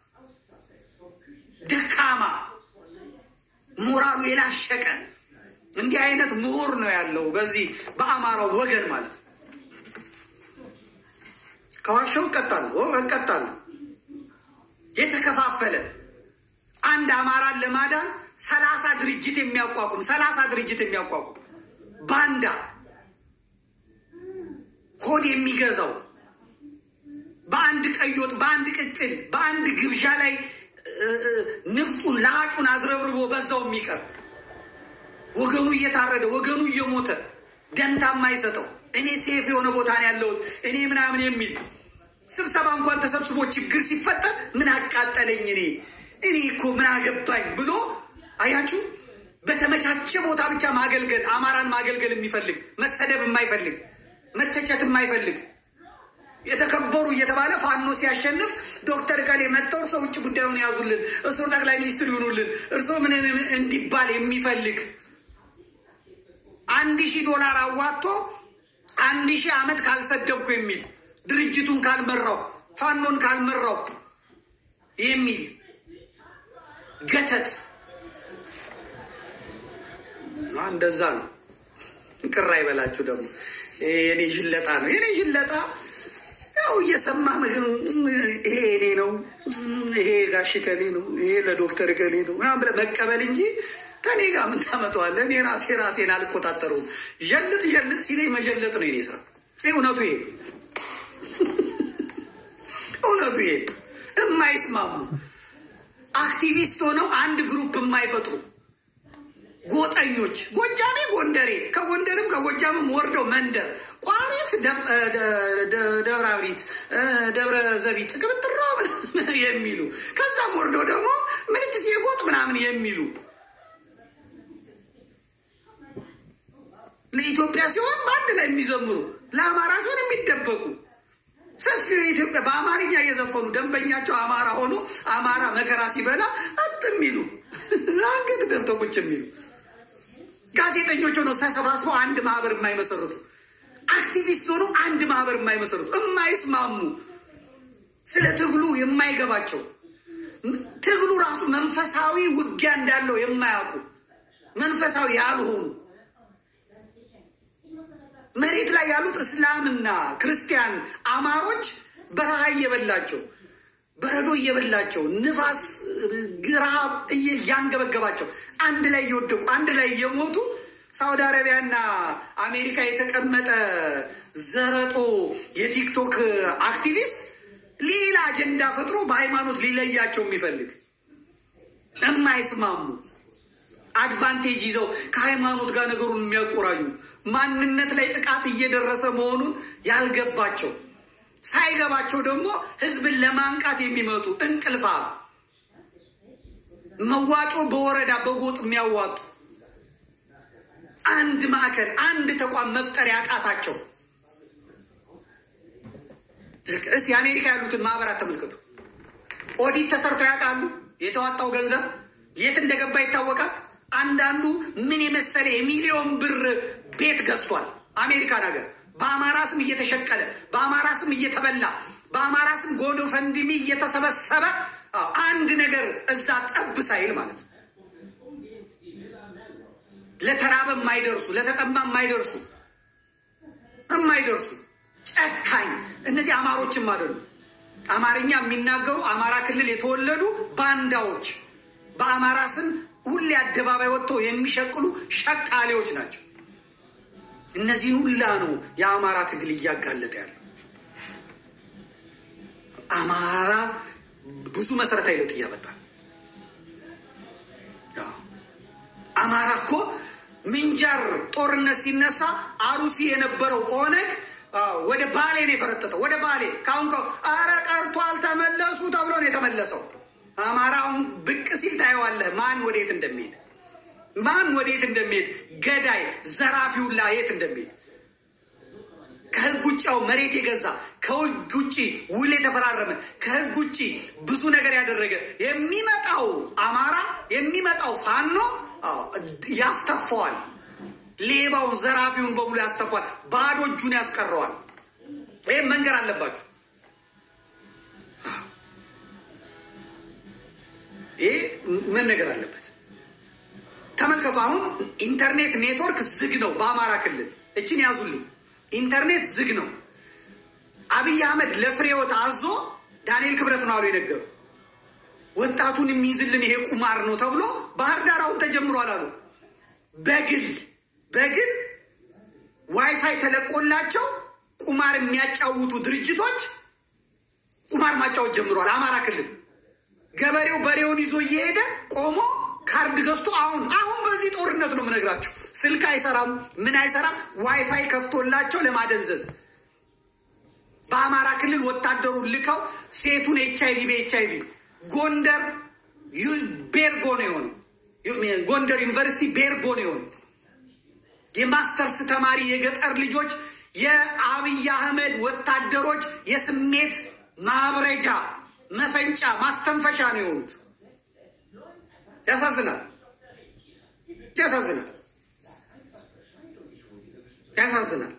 ደካማ ሞራሉ የላሸቀ እንዲህ አይነት ምሁር ነው ያለው በዚህ በአማራው ወገን ማለት ነው። ከዋሻው እቀጣለሁ እቀጣለሁ። የተከፋፈለ አንድ አማራን ለማዳን ሰላሳ ድርጅት የሚያቋቁም ሰላሳ ድርጅት የሚያቋቁም ባንዳ ሆድ የሚገዛው በአንድ ቀይ ወጥ በአንድ ቅቅል በአንድ ግብዣ ላይ ንፍጡን ለሀጩን አዝረብርቦ በዛው የሚቀር ወገኑ እየታረደ ወገኑ እየሞተ ደንታ የማይሰጠው እኔ ሴፍ የሆነ ቦታ ነው ያለሁት እኔ ምናምን የሚል ስብሰባ እንኳን ተሰብስቦ ችግር ሲፈጠር ምን አቃጠለኝ እኔ እኔ እኮ ምን አገባኝ ብሎ አያችሁ፣ በተመቻቸ ቦታ ብቻ ማገልገል አማራን ማገልገል የሚፈልግ መሰደብ የማይፈልግ መተቸት የማይፈልግ የተከበሩ እየተባለ ፋኖ ሲያሸንፍ ዶክተር ከሌ መጥተው እርሶ ውጭ ጉዳዩን ያዙልን፣ እርሶ ጠቅላይ ሚኒስትር ይሆኑልን፣ እርሶ ምን እንዲባል የሚፈልግ አንድ ሺህ ዶላር አዋጥቶ አንድ ሺህ ዓመት ካልሰደብኩ የሚል ድርጅቱን ካልመራው ፋኖን ካልመራው የሚል ገተት እንደዛ ነው። ቅር አይበላችሁ ደግሞ የኔ ሽለጣ ነው። የኔ ሽለጣ ያው እየሰማ ይሄ እኔ ነው፣ ይሄ ጋሽ ከሌ ነው፣ ይሄ ለዶክተር ከሌ ነው ምናምን ብለህ መቀበል እንጂ ከኔ ጋር ምን ታመጣዋለህ? እኔ ራሴ ራሴን አልቆጣጠረውም። ዠልጥ ዠልጥ ሲለኝ መዠለጥ ነው የኔ ስራ። እውነቱ ይሄ እውነቱ ይሄ የማይስማሙ አክቲቪስት ሆነው አንድ ግሩፕ የማይፈጥሩ ጎጠኞች፣ ጎጃሜ፣ ጎንደሬ ከጎንደርም ከጎጃምም ወርደው መንደር ቋሪት፣ ደብረ አብሪት፣ ደብረ ዘቢጥ ቅብጥሮ የሚሉ ከዛም ወርዶ ደግሞ ምንትስ የጎጥ ምናምን የሚሉ ለኢትዮጵያ ሲሆን በአንድ ላይ የሚዘምሩ ለአማራ ሲሆን የሚደበቁ ሰፊው የኢትዮጵያ በአማርኛ እየዘፈኑ ደንበኛቸው አማራ ሆኖ አማራ መከራ ሲበላ አጥ የሚሉ አንገት ደፍተው ቁጭ የሚሉ ጋዜጠኞች ሆነው ተሰባስበው አንድ ማህበር የማይመሰርቱ አክቲቪስት ሆነው አንድ ማህበር የማይመሰርቱ የማይስማሙ ስለ ትግሉ የማይገባቸው ትግሉ ራሱ መንፈሳዊ ውጊያ እንዳለው የማያውቁ መንፈሳዊ ያልሆኑ መሬት ላይ ያሉት እስላምና ክርስቲያን አማሮች በረሃ እየበላቸው በረዶ እየበላቸው ንፋስ ረሃብ እያንገበገባቸው አንድ ላይ እየወደቁ አንድ ላይ እየሞቱ ሳውዲ አረቢያና አሜሪካ የተቀመጠ ዘረጦ የቲክቶክ አክቲቪስት ሌላ አጀንዳ ፈጥሮ በሃይማኖት ሊለያቸው የሚፈልግ የማይስማሙ አድቫንቴጅ ይዘው ከሃይማኖት ጋር ነገሩን የሚያቆራኙ ማንነት ላይ ጥቃት እየደረሰ መሆኑን ያልገባቸው ሳይገባቸው ደግሞ ህዝብን ለማንቃት የሚመጡ እንቅልፋ መዋጮ በወረዳ በጎጥ የሚያዋጡ አንድ ማዕከል አንድ ተቋም መፍጠር ያቃታቸው። እስቲ አሜሪካ ያሉትን ማህበራት ተመልከቱ። ኦዲት ተሰርተው ያውቃሉ? የተዋጣው ገንዘብ የት እንደገባ ይታወቃል። አንዳንዱ ምን የመሰለ የሚሊዮን ብር ቤት ገዝቷል። አሜሪካን ሀገር በአማራ ስም እየተሸቀለ በአማራ ስም እየተበላ በአማራ ስም ጎዶ ፈንድሚ እየተሰበሰበ አንድ ነገር እዛ ጠብ ሳይል ማለት ነው። ለተራበ የማይደርሱ ለተጠማ የማይደርሱ የማይደርሱ ጨካኝ እነዚህ አማሮችም አይደሉ። አማርኛ የሚናገሩ አማራ ክልል የተወለዱ ባንዳዎች በአማራ ስም ሁሌ አደባባይ ወጥተው የሚሸቅሉ ሸቃሌዎች ናቸው። እነዚህን ሁላ ነው የአማራ ትግል እያጋለጠ ያለው። አማራ ብዙ መሰረታዊ ለውጥ እያመጣል። አማራ እኮ ምንጃር ጦርነት ሲነሳ አሩሲ የነበረው ኦነግ ወደ ባሌ ነው የፈረጠጠው። ወደ ባሌ ካሁን አረ ቀርቷል ተመለሱ ተብሎ ነው የተመለሰው። አማራውን ብቅ ሲል ታየዋለህ፣ ማን ወዴት እንደሚሄድ ማን ወዴት እንደሚሄድ ገዳይ ዘራፊውላ የት እንደሚሄድ ከህግ ውጭው መሬት የገዛ ከህግ ውጭ ውል የተፈራረመ ከህግ ውጭ ብዙ ነገር ያደረገ የሚመጣው አማራ የሚመጣው ፋኖ ያስተፋዋል። ሌባውን ዘራፊውን በሙሉ ያስተፋዋል። ባዶ እጁን ያስቀረዋል። ይህም መንገር አለባችሁ። ይህ መነገር አለበት። ተመልከቱ። አሁን ኢንተርኔት ኔትወርክ ዝግ ነው በአማራ ክልል። እችን ያዙልኝ። ኢንተርኔት ዝግ ነው። አብይ አህመድ ለፍሬወት አዞ ዳንኤል ክብረት ነው አሉ የነገሩ ወጣቱን የሚይዝልን ይሄ ቁማር ነው ተብሎ ባህር ዳር አሁን ተጀምሯል አሉ። በግል በግል ዋይፋይ ተለቆላቸው ቁማር የሚያጫውቱ ድርጅቶች ቁማር ማጫወት ጀምሯል። አማራ ክልል ገበሬው በሬውን ይዞ እየሄደ ቆሞ ካርድ ገዝቶ አሁን አሁን በዚህ ጦርነት ነው የምነግራቸው። ስልክ አይሰራም፣ ምን አይሰራም። ዋይፋይ ከፍቶላቸው ለማደንዘዝ በአማራ ክልል ወታደሩን ልከው ሴቱን ኤች አይቪ በኤች አይቪ ጎንደር ቤርጎ ነው የሆነው። ጎንደር ዩኒቨርሲቲ ቤርጎ ነው የሆነው። የማስተርስ ተማሪ የገጠር ልጆች የአብይ አህመድ ወታደሮች የስሜት ማብረጃ መፈንጫ ማስተንፈሻ ነው የሆኑት። ያሳዝናል፣ ያሳዝናል፣ ያሳዝናል።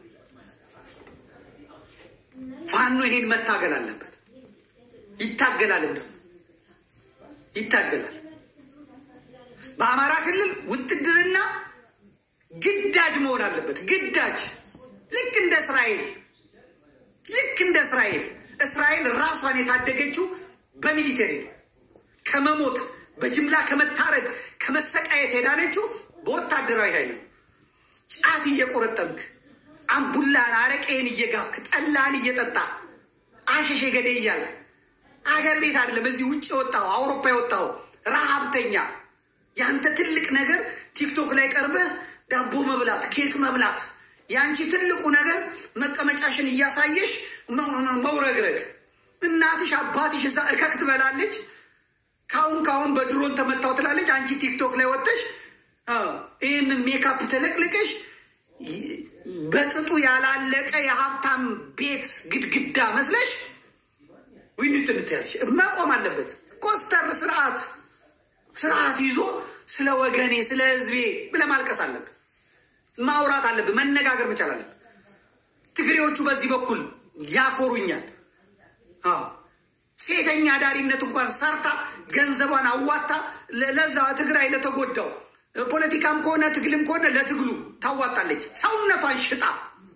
ፋኖ ይሄን መታገል አለበት። ይታገላል፣ እንደው ይታገላል። በአማራ ክልል ውትድርና ግዳጅ መሆን አለበት። ግዳጅ ልክ እንደ እስራኤል ልክ እንደ እስራኤል እስራኤል ራሷን የታደገችው በሚሊቴሪ ነው። ከመሞት በጅምላ ከመታረድ ከመሰቃየት የዳነችው በወታደራዊ ኃይል ነው። ጫት እየቆረጠምክ አምቡላን አረቄን እየጋፍክ ጠላን እየጠጣ አሸሼ ገዴ እያለ አገር ቤት አይደለም እዚህ ውጭ የወጣው አውሮፓ የወጣው ረሃብተኛ ያንተ ትልቅ ነገር ቲክቶክ ላይ ቀርበህ ዳቦ መብላት፣ ኬክ መብላት። ያንቺ ትልቁ ነገር መቀመጫሽን እያሳየሽ መውረግረግ። እናትሽ አባትሽ እዛ እከክ ትበላለች። ካሁን ካሁን በድሮን ተመታው ትላለች። አንቺ ቲክቶክ ላይ ወጥተሽ ይህንን ሜካፕ ተለቅልቀሽ በቅጡ ያላለቀ የሀብታም ቤት ግድግዳ መስለሽ ዊኒት ምትያለሽ። መቆም አለበት። ኮስተር ስርዓት ስርዓት ይዞ ስለ ወገኔ ስለ ህዝቤ ብለህ ማልቀስ አለብህ። ማውራት አለብህ። መነጋገር መቻል አለብህ። ትግሬዎቹ በዚህ በኩል ያኮሩኛል። አዎ ሴተኛ ዳሪነት እንኳን ሰርታ ገንዘቧን አዋታ ለዛ ትግራይ ለተጎዳው ፖለቲካም ከሆነ ትግልም ከሆነ ለትግሉ ታዋጣለች። ሰውነቷን ሽጣ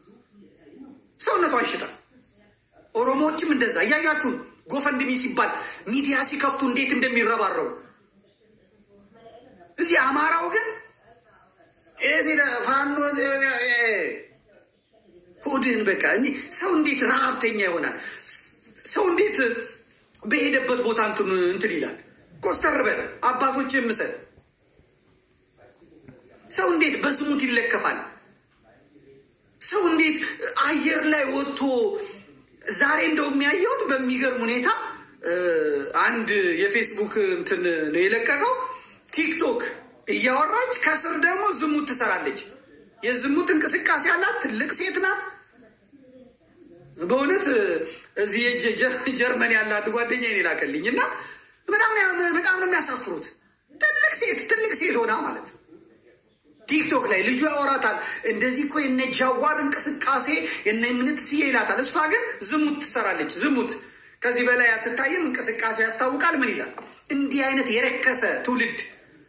ሰውነቷን ሽጣ። ኦሮሞዎችም እንደዛ እያያችሁ ጎፈንድሚ ሲባል ሚዲያ ሲከፍቱ እንዴት እንደሚረባረቡ እዚህ አማራው ግን ፋኖ ሆድህን በቃ ሰው እንዴት ረሀብተኛ ይሆናል? ሰው እንዴት በሄደበት ቦታ እንትን ይላል? ኮስተር በል አባቶች ምሰል ሰው እንዴት በዝሙት ይለከፋል? ሰው እንዴት አየር ላይ ወጥቶ ዛሬ እንደው የሚያየሁት በሚገርም ሁኔታ አንድ የፌስቡክ እንትን ነው የለቀቀው ቲክቶክ እያወራች ከስር ደግሞ ዝሙት ትሰራለች። የዝሙት እንቅስቃሴ ያላት ትልቅ ሴት ናት። በእውነት እዚህ ጀርመን ያላት ጓደኛ ላከልኝ እና በጣም ነው የሚያሳፍሩት። ትልቅ ሴት ትልቅ ሴት ሆና ማለት ነው ቲክቶክ ላይ ልጁ ያወራታል። እንደዚህ እኮ የነ ጃዋር እንቅስቃሴ የነ ምንት ስዬ ይላታል። እሷ ግን ዝሙት ትሰራለች። ዝሙት ከዚህ በላይ አትታይም። እንቅስቃሴ ያስታውቃል። ምን ይላል? እንዲህ አይነት የረከሰ ትውልድ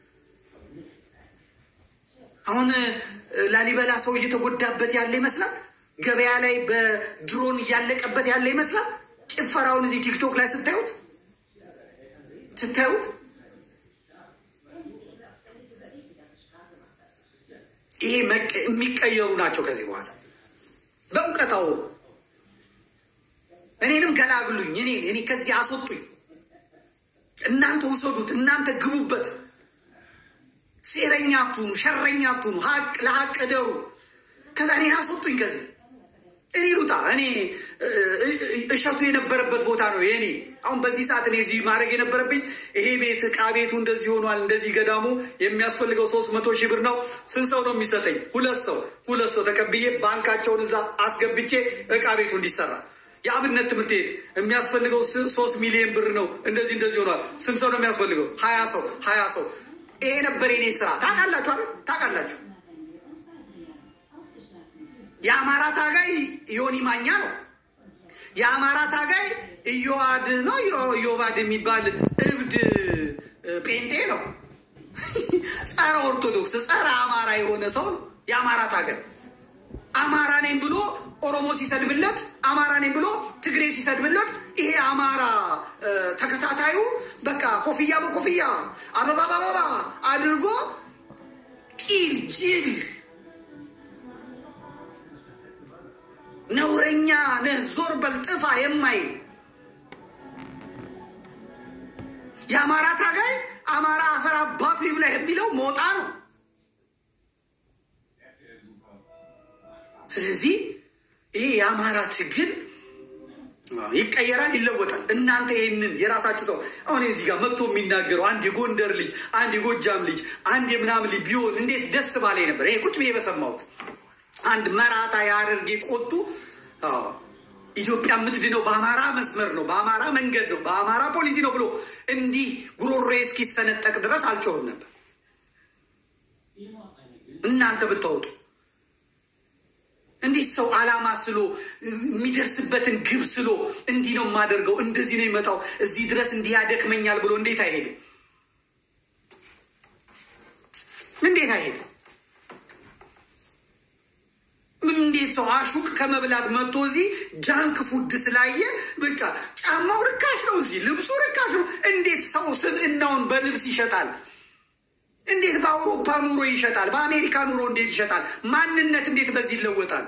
አሁን ላሊበላ ሰው እየተጎዳበት ያለ ይመስላል። ገበያ ላይ በድሮን እያለቀበት ያለ ይመስላል። ጭፈራውን እዚህ ቲክቶክ ላይ ስታዩት ስታዩት ይሄ የሚቀየሩ ናቸው። ከዚህ በኋላ በእውቀታው እኔንም ገላግሉኝ፣ እኔ እኔ ከዚህ አስወጡኝ፣ እናንተ ውሰዱት፣ እናንተ ግቡበት። ሴረኛ አትሁኑ፣ ሸረኛ አትሁኑ፣ ሀቅ ለሀቅ እደሩ። ከዛ እኔን አስወጡኝ ከዚህ እኔ ሉጣ እኔ እሸቱ የነበረበት ቦታ ነው የኔ። አሁን በዚህ ሰዓት እኔ እዚህ ማድረግ የነበረብኝ ይሄ ቤት እቃ ቤቱ እንደዚህ ሆኗል፣ እንደዚህ ገዳሙ የሚያስፈልገው ሶስት መቶ ሺህ ብር ነው። ስንት ሰው ነው የሚሰጠኝ? ሁለት ሰው ሁለት ሰው ተቀብዬ ባንካቸውን እዛ አስገብቼ እቃ ቤቱ እንዲሰራ የአብነት ትምህርት ቤት የሚያስፈልገው ሶስት ሚሊዮን ብር ነው። እንደዚህ እንደዚህ ሆኗል። ስንት ሰው ነው የሚያስፈልገው? ሀያ ሰው ሀያ ሰው ይሄ ነበር የኔ ስራ። ታውቃላችሁ አይደል? ታውቃላችሁ የአማራ ታጋይ ዮኒ ማኛ ነው። የአማራ ታጋይ እዮዋድ ነው። እዮባድ የሚባል እብድ ጴንጤ ነው። ጸረ ኦርቶዶክስ፣ ጸረ አማራ የሆነ ሰው ነው የአማራ ታጋይ። አማራ ነኝ ብሎ ኦሮሞ ሲሰድብለት፣ አማራ ነኝ ብሎ ትግሬ ሲሰድብለት፣ ይሄ አማራ ተከታታዩ በቃ ኮፍያ በኮፍያ አበባ በአበባ አድርጎ ቂል ጅል ነውረኛ ነህ ዞር በል ጥፋ የማይል የአማራ ታጋይ አማራ አፈር አባቱ ይብላህ የሚለው ሞጣ ነው። ስለዚህ ይህ የአማራ ትግል ይቀየራል፣ ይለወጣል። እናንተ ይህንን የራሳችሁ ሰው አሁን እዚህ ጋር መጥቶ የሚናገረው አንድ የጎንደር ልጅ፣ አንድ የጎጃም ልጅ፣ አንድ የምናምን ልጅ ቢሆን እንዴት ደስ ባላይ ነበር። ይሄ ቁጭ ብዬ በሰማሁት አንድ መራታ የሀረርጌ ቆጡ ኢትዮጵያ የምትድነው በአማራ መስመር ነው፣ በአማራ መንገድ ነው፣ በአማራ ፖሊሲ ነው ብሎ እንዲህ ጉሮሮ እስኪሰነጠቅ ድረስ አልጮህም ነበር። እናንተ ብታወጡ እንዲህ ሰው አላማ ስሎ የሚደርስበትን ግብ ስሎ እንዲህ ነው የማደርገው፣ እንደዚህ ነው ይመጣው፣ እዚህ ድረስ እንዲህ ያደክመኛል ብሎ እንዴት አይሄድም? እንዴት አይሄድም? እንዴት ሰው አሹቅ ከመብላት መጥቶ እዚህ ጃንክ ፉድ ስላየ በቃ ጫማው ርካሽ ነው፣ እዚህ ልብሱ ርካሽ ነው። እንዴት ሰው ስብዕናውን በልብስ ይሸጣል? እንዴት በአውሮፓ ኑሮ ይሸጣል? በአሜሪካ ኑሮ እንዴት ይሸጣል? ማንነት እንዴት በዚህ ይለወጣል?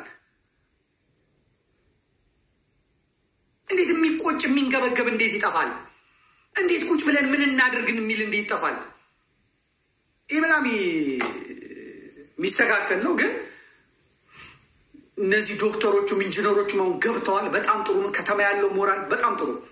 እንዴት የሚቆጭ የሚንገበገብ እንዴት ይጠፋል? እንዴት ቁጭ ብለን ምን እናድርግን የሚል እንዴት ይጠፋል? ይህ በጣም የሚስተካከል ነው ግን እነዚህ ዶክተሮቹም ኢንጂነሮቹም አሁን ገብተዋል። በጣም ጥሩ ነው። ከተማ ያለው ሞራል በጣም ጥሩ ነው።